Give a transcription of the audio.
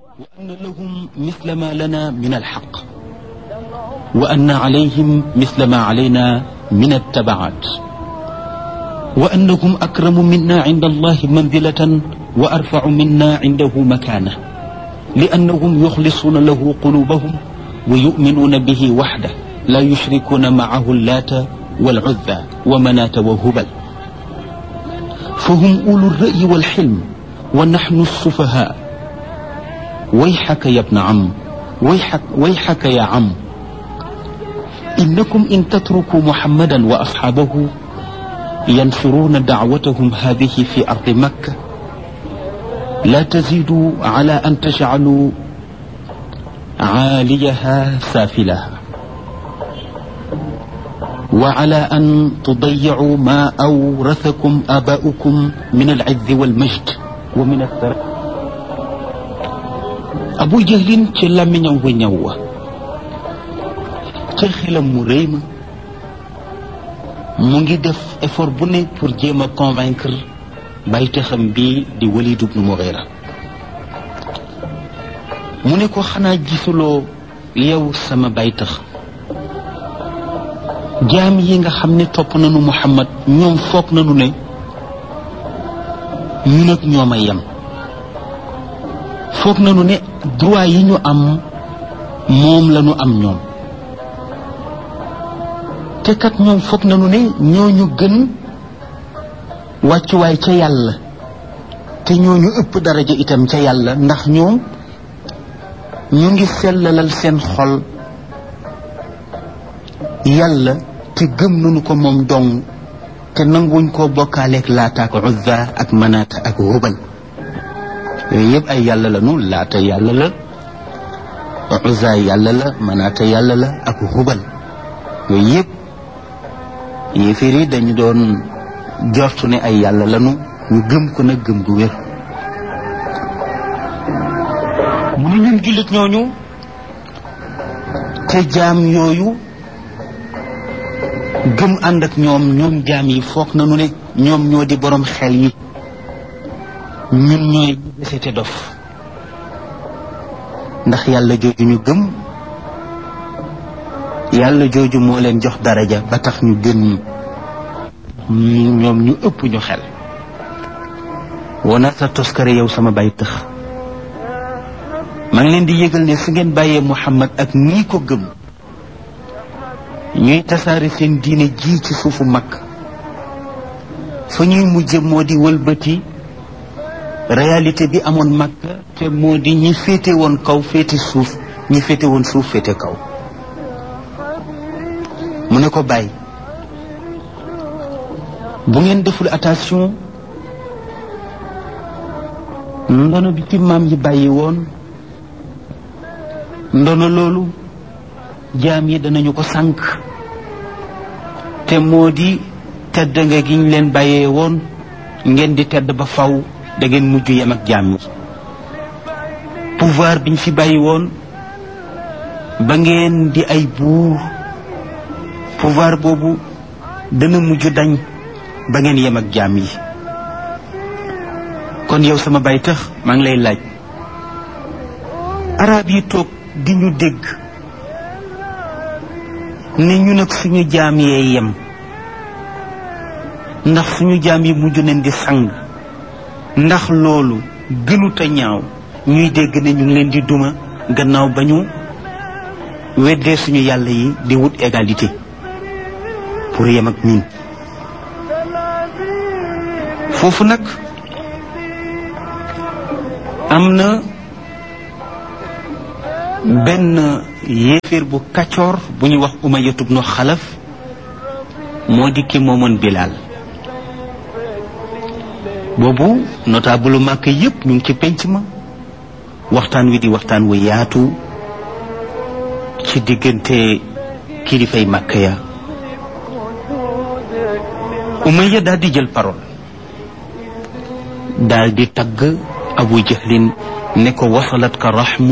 وأن لهم مثل ما لنا من الحق وأن عليهم مثل ما علينا من التبعات وأنهم أكرم منا عند الله منزلة وأرفع منا عنده مكانة لأنهم يخلصون له قلوبهم ويؤمنون به وحده لا يشركون معه اللات والعزى ومناة وهبل فهم أولو الرأي والحلم ونحن السفهاء ويحك يا ابن عم ويحك, ويحك يا عم إنكم إن تتركوا محمدا وأصحابه ينشرون دعوتهم هذه في أرض مكة لا تزيدوا على أن تجعلوا عاليها سافلها وعلى أن تضيعوا ما أورثكم آباؤكم من العز والمجد ومن الثراء abu jahlin ci làmmiñam wu ñaw wa ca xelam mu rëy ma mu ngi def effort bu ne pour jéem a convaincre baytaxam bii di Walid ibn Mughira mu ne ko xanaa gisuloo yow sama baytax jaam yi nga xam ne topp nañu Muhammad ñoom foog nañu ne ñun ak ñoom a yem foog nañu ne droit yi ñu am moom la ñu am ñoom te kat ñoom foog nañu ne ñooñu gën wàccuwaay ca yàlla te ñooñu ëpp daraja itam ca yàlla ndax ñoom ñu ngi sellalal seen xol yàlla te gëm nañu ko moom dong te nanguñ koo bokkaaleeg laata ak uzza ak manaata ak hubal yooyu yëpp ay yàlla la nu laata yàlla la uzza yàlla la manaata yàlla la ak hubal yooyu yëpp yéeféer yi dañu doon jortu ne ay yàlla lanu ñu gëm ko nag gëm gu wér mu ne ñun jullit ñooñu te jaam yooyu gëm ànd ak ñoom ñoom jaam yi foog nañu ne ñoom ñoo di borom xel yi ñun ñooy desete dof ndax yàlla jooju ñu gëm yàlla jooju moo leen jox daraja ba tax ñu gën ñu ñoom ñu ëpp ñu xel wana sa toskare yow sama bay tëx maa ngi leen di yëgal ne su ngeen bàyyee Muhammad ak nii ko gëm ñuy tasaare seen diine ji ci suufu mag fa ñuy mujje moo di wëlbati réalité bi amoon mag te moo di ñi féete woon kaw féete suuf ñi féete woon suuf féete kaw mu ne ko bàyyi bu ngeen deful attention ndono bi ci maam yi bàyyi woon ndono loolu jaam yi danañu ko sànq te moo di tedd nga gi ñu leen bàyyee woon ngeen di tedd ba faw da ngeen mujj yem ak jaam yi pouvoir biñ fi bàyyi woon ba ngeen di ay buur pouvoir boobu dana mujj dañ ba ngeen yem ak jaam yi kon yow sama bay tax maa ngi lay laaj arab yi toog di ñu dégg ne ñu nag suñu jaam yee yem ndax suñu jaam yi mujj nañ di sang ndax loolu gënuta ñaaw ñuy dégg ne ñu ngi leen di duma gannaaw ba ñu weddee suñu yàlla yi di wut égalité pour yem ak ñun foofu nag am na benn yéeféer bu kaccoor bu ñuy wax Umayyatu bnu Xalaf moo di ki moomoon Bilaal boobu notable màkk yépp ñu ngi ci penc ma waxtaan wi di waxtaan wu yaatu ci diggante kilifay màkk ya Umayya daal di jël parole daal di tagg Abu Jahlin ne ko wasalat ka raxmu